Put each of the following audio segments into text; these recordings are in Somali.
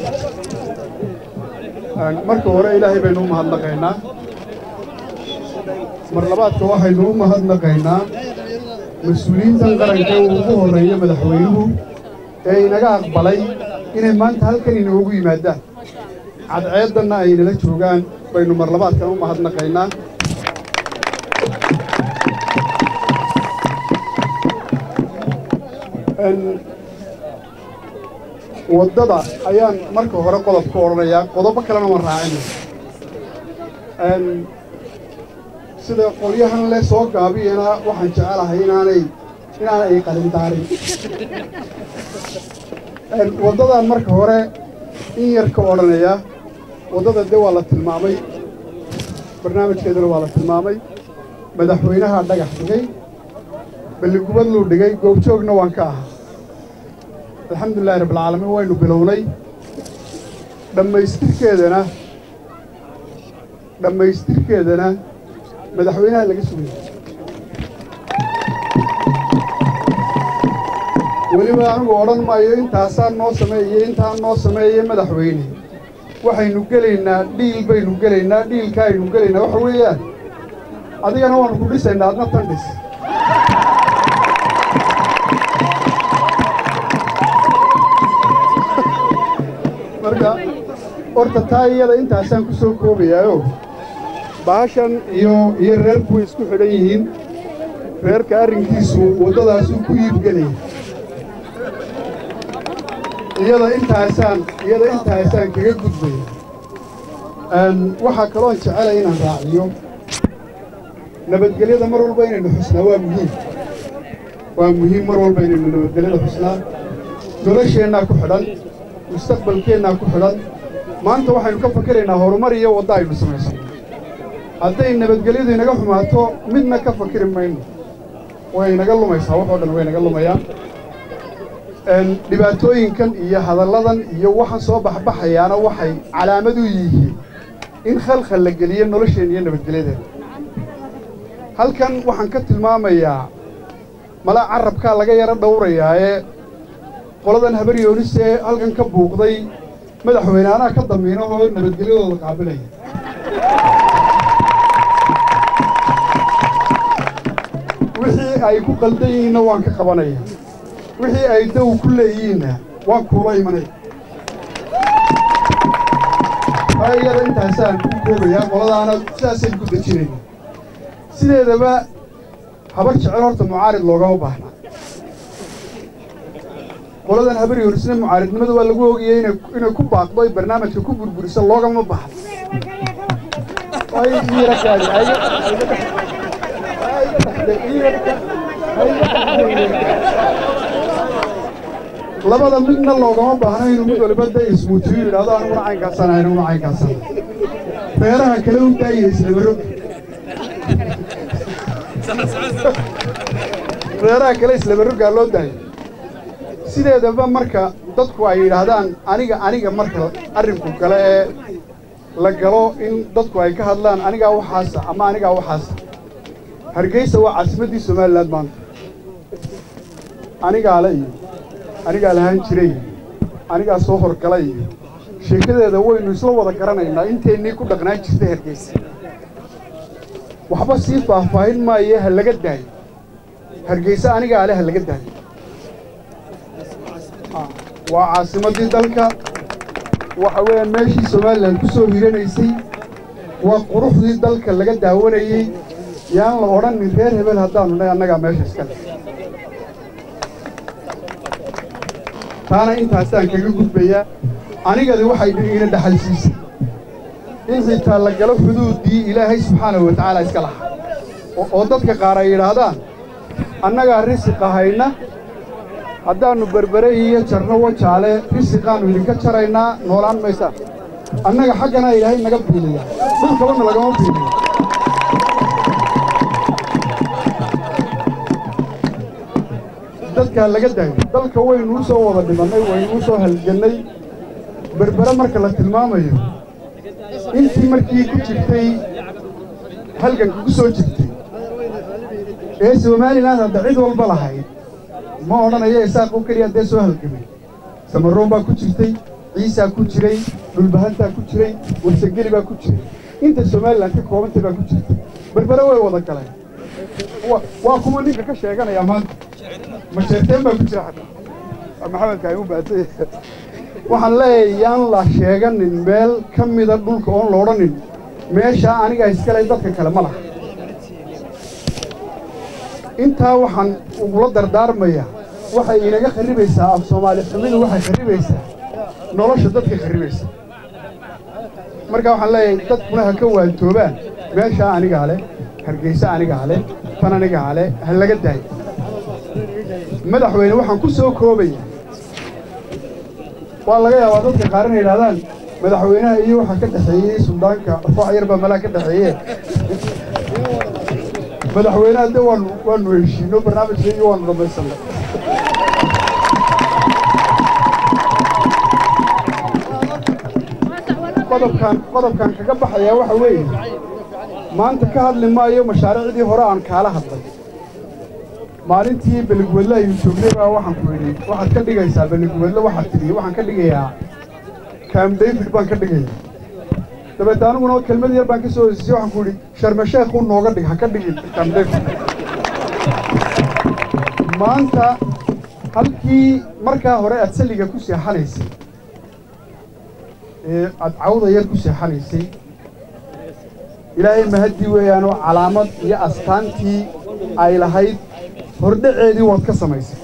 marka hore ilaahay baynu u mahadnaqaynaa mar labaadka waxaynu u mahadnaqaynaa mas-uuliyiintan qaranka uu ugu horreeyo madaxweynuhu ee inaga aqbalay inay maanta halkan inoogu yimaadaan cadceeddanna ay nala joogaan baynu mar labaadkan u mahadnaqaynaa waddada ayaan marka hore qodob ka odhanayaa qodobo kalena waan raacina sida qolyahan le soo gaabiyana waxaan jecelahay inaanay inaanay qalindaarin waddadaan marka hore in yar ka odhanayaa waddada de waa la tilmaamay barnaamijkeedana waa la tilmaamay madaxweynaha dhagax dhigay balligubad luu dhigay goobjoogna waan ka ahaa alxamdulilahi rabbilcaalamiin waynu bilownay dhammaystirkeedana dhammaystirkeedana madaxweynaha laga sugayay weliba anigu odhan maayo intaasaa noo sameeyey intaa noo sameeyey madaxweyne waxaynu gelaynaa dhiil baynu gelaynaa dhiilka aynu gelaynaa waxa weeyaan adigana waanu ku dhisaynaa adna tan dhis marka horta taa iyada intaasaan ku soo koobayaayo bahashan iyo iyo reerku way isku xidhan yihiin reerka arrinkiisu waddadaasuu ku iibgelaya iyada intaasaan iyada intaasaan kaga gudbaya waxaa kaloon jecelay inaan raaciyo nabadgelyada mar walba inaynu xusnaa waa muhiim waa muhiim mar walba inaynu nabadgelyada xusnaa nolosheennaa ku xidhan mustaqbalkeennaa ku xidhan maanta waxaynu ka fakeraynaa horumar iyo wadda aynu samaysano hadday nabadgelyadu inaga xumaato midna ka fakiri mayno way inaga lumaysaa waxoo dhan way inaga lumayaan dhibaatooyinkan iyo hadalladan iyo waxaan soo baxbaxayaana waxay calaamad u yihiin in khalkhal la geliyo nolosheen iyo nabadgelyadeena halkan waxaan ka tilmaamayaa mala carabkaa laga yaro dhowrayaaye qoladan habar yoonisee halkan ka buuqday madaxweyne anaa ka damiino oo nabadgelyadooda qaabilaya wixii ay ku qaldan yihiinna waan ka qabanaya wixii ay daw ku leeyihiinna waan kuula imanaya taa iyada intaasaan ku koobayaa qoladaana sidaasaynu ku dejinayna sideedaba habar jecel horta mucaarid loogama baahna qoladan habar yoonisna mucaaridnimada waa lagu ogayay inay ku baaqdo ay barnaamijka ku burburiso loogama baahno labada midna loogama baahno inuu mid waliba da ismuutiyo yidhahdo aniguna caynkaasana aniguna caynkaasana reeraha kale u daayay islamarog reeraha kale islamaroggaa loo daayo sideedaba marka dadku ay yidhaahdaan aniga aniga marka arrinku gale ee la galo in dadku ay ka hadlaan anigaa waxaasa ama anigaa waxaasa hargeysa waa caasimaddii somalilan maanta anigaa le iyo anigaa lahaan jiray anigaa soo horgalay iyo sheekadeeda waynu isla wada garanaynaa inteennii ku dhaqnaan jirtay hargeysa waxba sii faahfaahin maaye ha laga daayo hargeysa anigaa le ha laga daayo waa caasimaddii dalka waxa weeyaan meeshii somalilan ku soo hiranaysay waa quruxdii dalka laga daawanayey yaan la odhanin reer hebel haddaanu nay annagaa meesha iskale taana intaasaan kaga gudbayaa anigadi waxay ina dhaxalsiisay in xitaa la galo xuduuddii ilaahay subxaanahu wa tacaala iska lahaa oo dadka qaar ay yidhaahdaan annagaa risiqa hayna haddaannu berbere iyo jarno wajaale risiqaannu idinka jaraynaa noolaan maysaan annaga xagganaa ilaahay naga biiliya dhulkabana lagama biiliyo dadkaa laga daayo dalka waynuu soo wada dhimannay waynuu soo halgannay berbere marka la tilmaamayo intii markii ku jirtay halganka ku soo jirtay ee somalilan hadda cid walba lahayd ma odhanayo isaaq oo keliya haddee soo halgamay samaroon baa ku jirtay ciisaa ku jiray dhulbahantaa ku jiray warsageli baa ku jiray inta somalilan ka koobantay baa ku jirta berbere way wada galeen waa kuma ninka ka sheeganaya maanta masheerteen baa ku jira xataa maxamed kaamu baatay waxaan leeyahay yaan la sheeganin meel ka mida dhulka oon la odhanin meeshaa aniga iskale dadka kale ma laha intaa waxaan ugula dardaarmayaa waxay inaga kharribaysaa af soomaali xumidu waxay kharribaysaa nolosha dadka kharribaysa marka waxaan leeyahay dadkuna ha ka waantoobaan meeshaa anigaa leh hargeysa anigaa leh tan anigaa leh ha laga daayo madaxweyne waxaan ku soo koobaya waa laga yaabaa dadka qaar inay yidhahdaan madaxweynaha iyo waxaa ka dhexeeyey suldaanka koox yar baa malaa ka dhexeeye madaxweynaha de waanu waanu heshiino barnaamijkeygii waanu dhammaysanay qodobkaan qodobkaan kaga baxayaa waxa weeye maanta ka hadli maayo mashaariicdii hore aan kaala hadlay maalintii beligwedle ayuu joognay baa waxaan ku idhi waxaad ka dhigaysaa beligwedle waxaad tidhi waxaan ka dhigayaa kaam david baan ka dhigayaa dabeete aniguna kelmad yar baan ka soo hesisay waxaan ku idhi sharme sheekhu nooga dhig ha ka dhigin kaam david maanta halkii markaa hore aad salliga ku seexanaysay ee aad cawda yar ku seexanaysay ilaahay mahadii weeyaanoo calaamad iyo astaantii ay lahayd hordhaceedii waad ka samaysay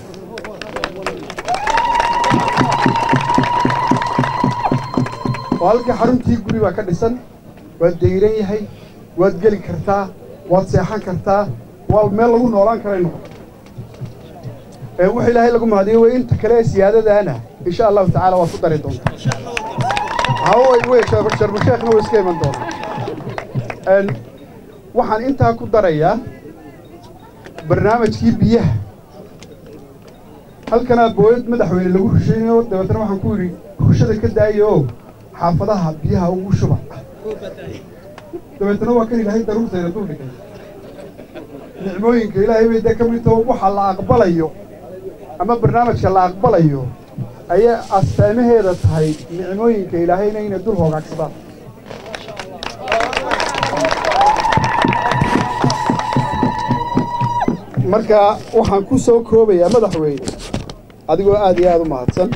oo halkii xaruntii guri baa ka dhisan waad dayran yahay waad geli kartaa waad seexan kartaa waa meel lagu noolaan karay noqoto wux ilaahay lagu mahadiyo wey inta kale ee siyaadadaana insha allahu tacaala waad ku dari doontaa haway wey sharmasheekhna way iska iman doonaa waxaan intaa ku darayaa barnaamijkii biyaha halkanaa booyad madaxweyne lagu rushaynayo dabeetana waxaan ku yidhi rushada ka daaya oo xaafadaha biyaha ugu shuba dabeetana waa kan ilaahay daruurtayna dul dhigay nicmooyinka ilaahay bay dee ka mid taho waxa la aqbalayo ama barnaamijka la aqbalayo ayay astaamaheeda tahay nicmooyinka ilaahayna inay dul hoogaagsadaan marka waxaan ku soo koobayaa madaxweyne adigoo aad iyo aad u mahadsan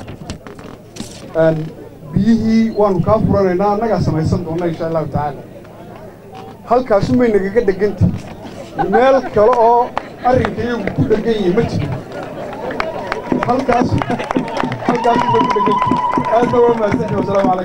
biyihii waanu kaa furanaynaa annagaa samaysan doonna insha allahu tacaala halkaasu may nagaga dheganta meel kale oo arrinka iyagu ku dhegan yihi ma jiro halkaas halkaasu may ku dheganta aadna waa mahadsantii wasalaamu calaykum